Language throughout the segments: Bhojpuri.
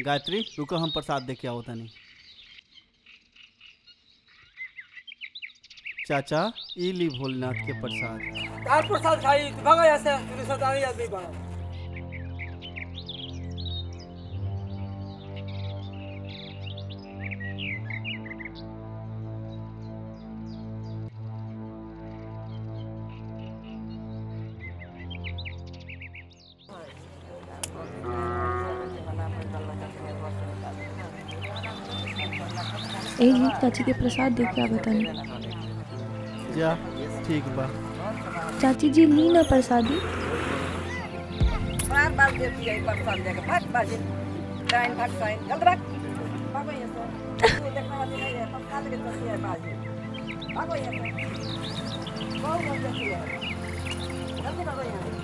गायत्री रुको हम प्रसाद दे के आओ तनी चाचा ई ली भोलेनाथ के प्रसाद तार प्रसाद खाई तू भागा यहाँ से तू शैतानी आदमी बना ए जी चाची के प्रसाद दे के आवे तनी जा ठीक बा चाची जी ली ना प्रसादी बार बार देती है प्रसाद देकर भाग बाजी टाइम भाग साइन जल्द भाग भागो यहाँ से तू देखने वाली नहीं है प्रसाद के चलती है बाजी भागो यहाँ से बहुत बहुत देती है जल्दी भागो यहाँ से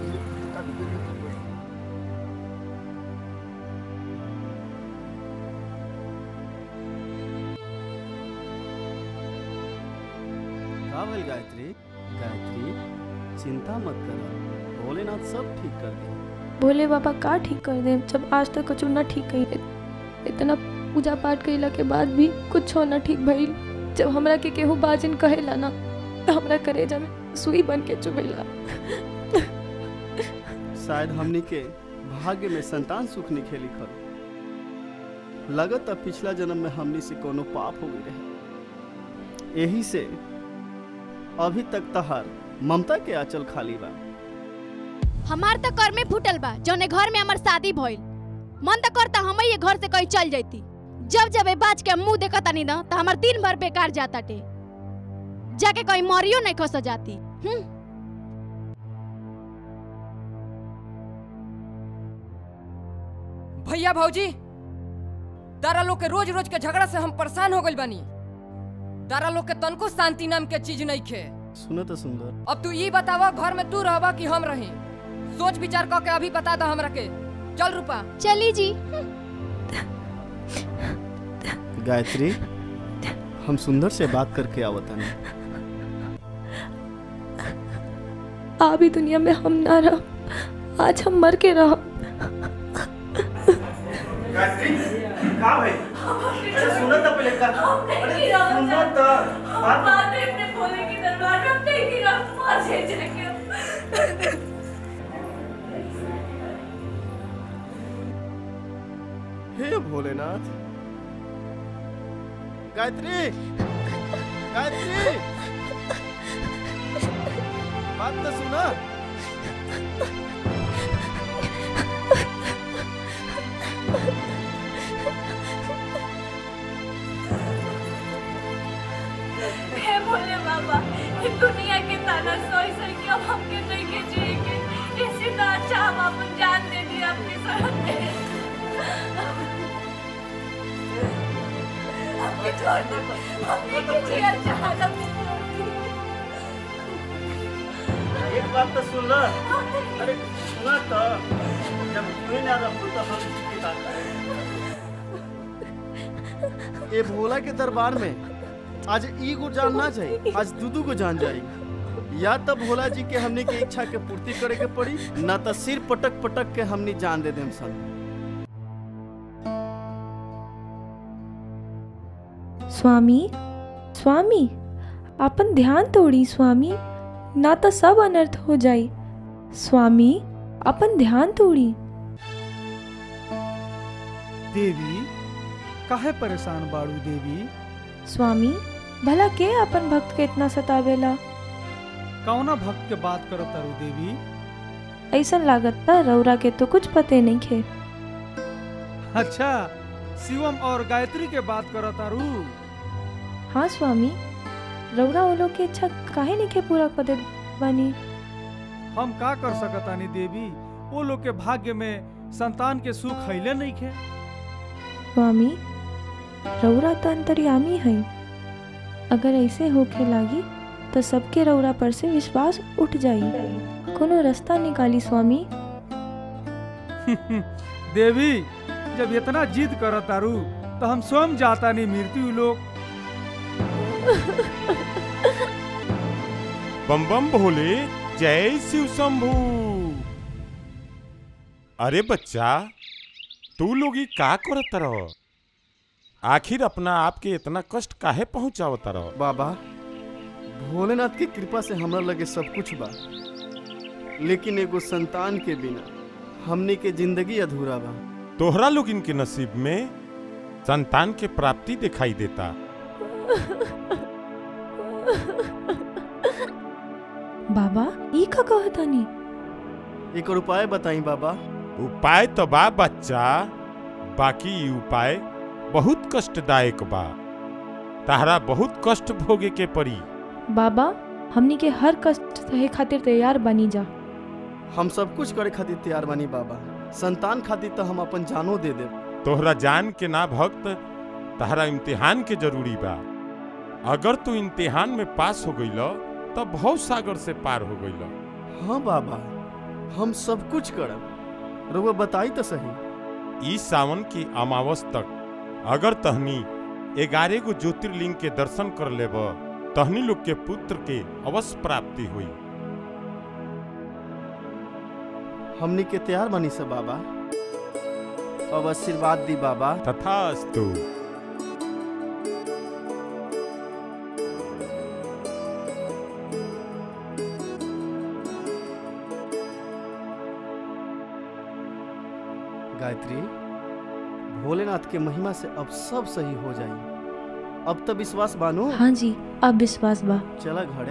का भइल गायत्री गायत्री चिंता मत कर भोलेनाथ सब ठीक कर दे भोले बाबा का ठीक कर दे जब आज तक कुछ ना ठीक कही इतना पूजा पाठ कइला के बाद भी कुछ ना ठीक भइल जब हमरा के केहू बाजिन कहेला ना तो हमरा करेजा में सुई बन के चुभेला शायद हमनी के भाग्य में संतान सुख निखे लिखल लगत अब पिछला जन्म में हमनी से कोनो पाप हो गई रहे यही से अभी तक तहार ममता के आंचल खाली बा हमार तो कर में फूटल बा जौने घर में हमार शादी भइल मन तो करता हम ये घर से कहीं चल जाती जब जब ए बाज के मुंह देखा तानी ना तो हमार दिन भर बेकार जाता टे जाके कहीं मरियो नहीं खस जाती हम्म भैया भौजी तारा लोग के रोज रोज के झगड़ा से हम परेशान हो गइल बानी तारा लोग के तनको शांति नाम के चीज नहीं खे सुनो तो सुंदर अब तू ये बतावा घर में तू रहबा कि हम रही सोच विचार करके अभी बता दा हमरा के चल रूपा चली जी गायत्री हम सुंदर से बात करके आवतन आ भी दुनिया में हम ना रह आज हम मर के रह गायत्री का भाई अरे सुनो तो पहले का अरे सुनो तो बात हे भोलेनाथ गायत्री गायत्री बात तो सुना हे भोले बाबा ये दुनिया के ताना सोई सोई के अब हमके नहीं के जिएंगे इससे तो अच्छा हम अपन जान दे दी अपनी शरण पे हमके छोड़ दो हमके के जिया चाहत हमके छोड़ दो। एक बात तो सुन ला अरे सुना तो जब तू ना रहो तो हम इसकी बात करें ये भोला के दरबार में आज ई को जान ना चाहिए आज दूदू को जान जाएगी या तो भोला जी के हमने के इच्छा के पूर्ति करे के पड़ी ना तो सिर पटक पटक के हमने जान दे देम सब स्वामी स्वामी अपन ध्यान तोड़ी स्वामी ना तो सब अनर्थ हो जाई स्वामी अपन ध्यान तोड़ी देवी काहे परेशान बाड़ू देवी स्वामी भला के अपन भक्त के इतना सतावेला कौना भक्त के बात करत तारू देवी ऐसा लागत था रौरा के तो कुछ पते नहीं खे अच्छा शिवम और गायत्री के बात करत तारू हाँ स्वामी रौरा वो लोग के इच्छा काहे नहीं के पूरा कर देत बानी हम का कर सकतानी देवी वो लोग के भाग्य में संतान के सुख हैले नहीं खे स्वामी रौरा तो अंतर्यामी है अगर ऐसे होखे लागी तो सबके रौरा पर से विश्वास उठ जाई कोनो रास्ता निकाली स्वामी देवी जब इतना जिद करत तारू तो हम स्वयं जाता नहीं मृत्यु लोग बम बम भोले जय शिव शंभू अरे बच्चा तू लोग ई का करत रहो आखिर अपना आप के इतना कष्ट काहे पहुंचावत रहो बाबा भोलेनाथ की कृपा से हमरा लगे सब कुछ बा लेकिन एगो संतान के बिना हमने के जिंदगी अधूरा बा तोहरा लोग इनके नसीब में संतान के प्राप्ति दिखाई देता बाबा ई का कहतानी एक उपाय बताई बाबा उपाय तो बा बच्चा बाकी ई उपाय बहुत कष्टदायक बा ताहरा बहुत कष्ट भोगे के पड़ी बाबा हमनी के हर कष्ट सहे खातिर तैयार बनी जा हम सब कुछ करे खातिर तैयार बानी बाबा संतान खातिर तो हम अपन जानो दे देब तोहरा जान के ना भक्त तहरा इम्तिहान के जरूरी बा अगर तू इम्तिहान में पास हो गईल तो बहुत सागर से पार हो गईल हाँ बाबा हम सब कुछ करब रुआ बताई तो सही ई सावन की अमावस तक अगर तहनी ग्यारह गो ज्योतिर्लिंग के दर्शन कर लेब तहनी लोग के पुत्र के अवश्य प्राप्ति हुई हमनी के तैयार बनी सब बाबा अब आशीर्वाद दी बाबा तथास्तु गायत्री भोलेनाथ के महिमा से अब सब सही हो जाई अब तो विश्वास बानो हाँ जी अब विश्वास बा चला घरे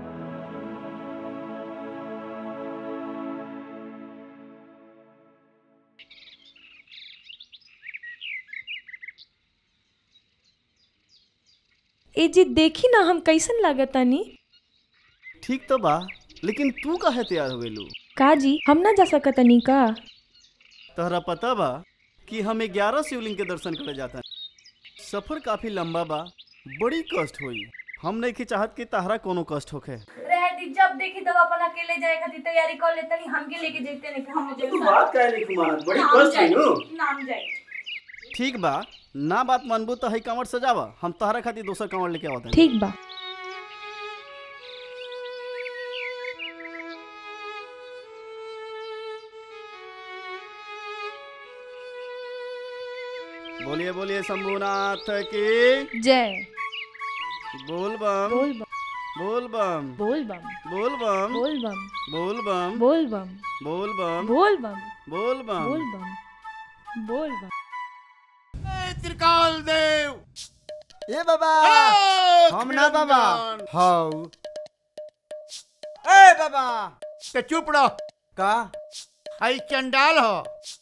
ए जी देखी ना हम कैसन लागतानी ठीक तो बा लेकिन तू काहे तैयार हो गेलू का जी हम ना जा सकतनी का तहरा पता बा कि हम ग्यारह शिवलिंग के दर्शन करे जाता सफर काफी लंबा बा बड़ी कष्ट हुई हम नहीं के चाहत कि तहरा कोनो कष्ट होखे रह दी जब देखी तब अपन अकेले जाए खातिर तैयारी कर लेते नहीं हमके लेके देखते नहीं कि हम मुझे काहे नहीं कुमार बड़ी नाम कष्ट जाए हुई नु नाम जाए ठीक बा ना बात मानबू तो है कंवर सजावा हम तहरा खातिर दोसर कंवर लेके आवत ठीक बा बोलिए बोलिए शंभुनाथ की जय बोल बम बोल बम बोल बम बोल बम बोल बम बोल बम बोल बम बोल बम बोल बम बोल बम बोल बम बोल बम बोल बम त्रिकाल देव ए बाबा हम ना बाबा हाउ ए बाबा ते चुप रहो का हई चंडाल हो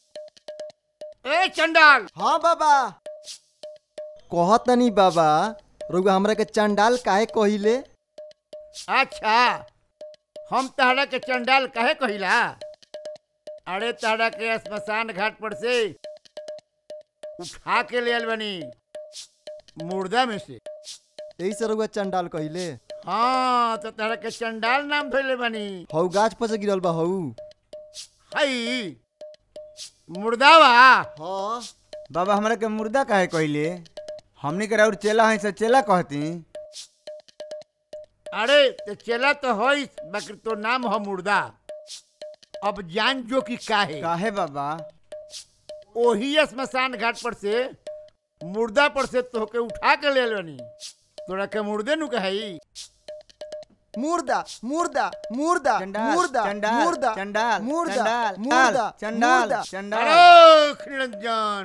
ए चंडाल हाँ बाबा कहत नहीं बाबा रुआ हमरा के चंडाल काहे कहिले अच्छा हम तहरा के चंडाल कहे कहिला अरे तहरा के स्मशान घाट पर से उठा के ले आइल बनी मुर्दा में से यही से रुआ चंडाल कहिले हाँ तो तहरा के चंडाल नाम धोले बनी हऊ गाछ पर से गिरल बा हऊ हई मुर्दावा हाँ बाबा हमरा के मुर्दा काहे कहले हमनी के और चेला है से चेला कहती अरे तो चला तो हो बाकी तो नाम हो मुर्दा अब जान जो कि काहे काहे बाबा ओही स्मशान घाट पर से मुर्दा पर से तोहके उठा के ले बनी तोरा के मुर्दे नु कही मुर्दा मुर्दा मुर्दा चंडाल, मुर्दा चंडाल, मुर्दा चंडाल, मुर्दा चंडाल, मुर्दा चंडाल, मुर्दा चंडाल। अरे निरंजन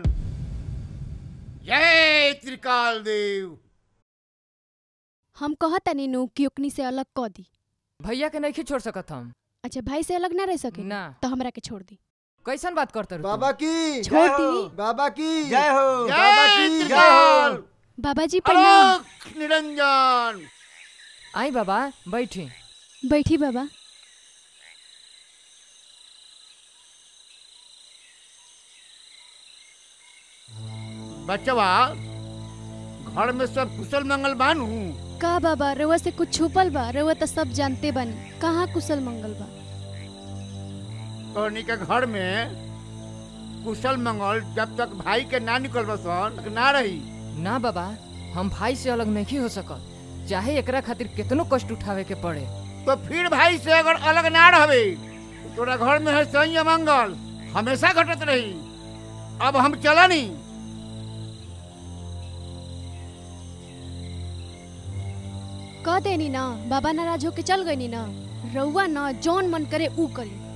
जय त्रिकाल देव हम कहता नीनू कि ओकनी से अलग क दी भैया के नहीं छोड़ सकत हम अच्छा भाई से अलग ना रह सके ना तो हमरा के छोड़ दी कैसन बात करते रहो बाबा की छोड़ दी बाबा की जय हो बाबा जय की त्रिकाल बाबा जी प्रणाम अलोक निरंजन आई बाबा बैठी बैठी बाबा बच्चवा घर में सब कुशल मंगल बानू का बाबा रउआ से कुछ छुपल बा रउआ तो सब जानते बानी कहाँ कुशल मंगल बा तोहनी के घर में कुशल मंगल जब तक भाई के ना निकल बसन ना रही ना बाबा हम भाई से अलग नहीं हो सकत चाहे एकरा खातिर कितनो कष्ट उठावे के पड़े तो फिर भाई से अगर अलग ना रहबे तोरा घर में है सही मंगल हमेशा घटत रही अब हम चला नहीं कह देनी ना बाबा नाराज होके चल गई ना रउआ ना जौन मन करे ऊ करी